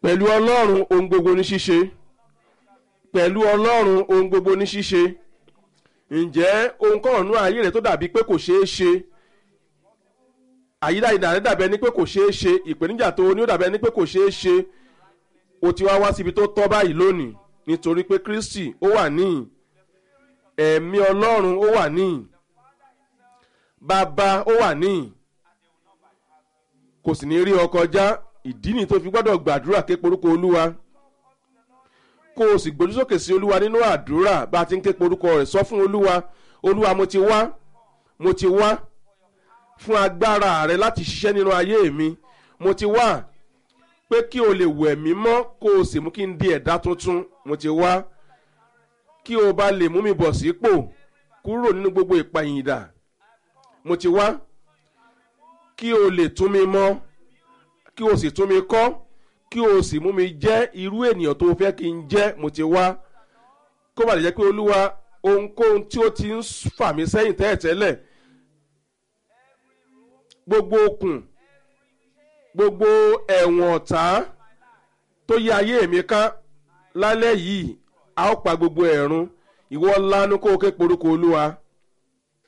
pẹ̀lú ọlọ́run ohun gbogbo ní ṣíṣe pẹ̀lú ọlọ́run ohun gbogbo ní ṣíṣe ǹjẹ́ ohun kan ọ̀nù ayé rẹ̀ tó dàbí pé kò ṣeé ṣe àyídáyidà rẹ̀ dàbí ẹni pé kò ṣeé ṣe ìpèníjà tó ní ó dàbí ẹni pé kò ṣeé ṣe o ti wá wá síbi tó tọ́ báyìí lónìí nítorí pé kristi ó wà níhìn ẹ̀mí ọlọ́run ó wà níhìn bàbá ó wà níhìn kò sì ní rí ọ kọjá ìdí nìyí tó fi gbọ́dọ̀ gbàdúrà ké porúkọ olúwa kó o sì gbójú sókè sí olúwa nínú àdúrà bá a ti ń ké porúkọ rẹ̀ sọ fún olúwa olúwa mo ti wá mo ti wá fún agbára rẹ láti ṣiṣẹ́ nínú ayé mi mo ti wá pé kí o lè wẹ̀ mí mọ́ kó o sì mú kí n di ẹ̀dá tuntun mo ti wá kí o bá lè mú mi bọ̀ sípò kúrò nínú gbogbo ìpàyìndà mo ti wá kí o lè tún mi mọ́ kí o sì tún mi kọ́ kí o sì mú mi jẹ́ irú ènìyàn tó fẹ́ kí n jẹ́ mo ti wá kó bá lè jẹ́ pé olúwa ohunkóhun tí ó ti ń fà mí sẹ́yìn tẹ́ẹ̀tẹ́lẹ̀ gbogbo okùn gbogbo ẹ̀wọ̀n ọ̀tá tó yí ayé mi ká lálẹ́ yìí a ó pa gbogbo ẹ̀rún ìwọ lanu kó o ké porúkọ olúwa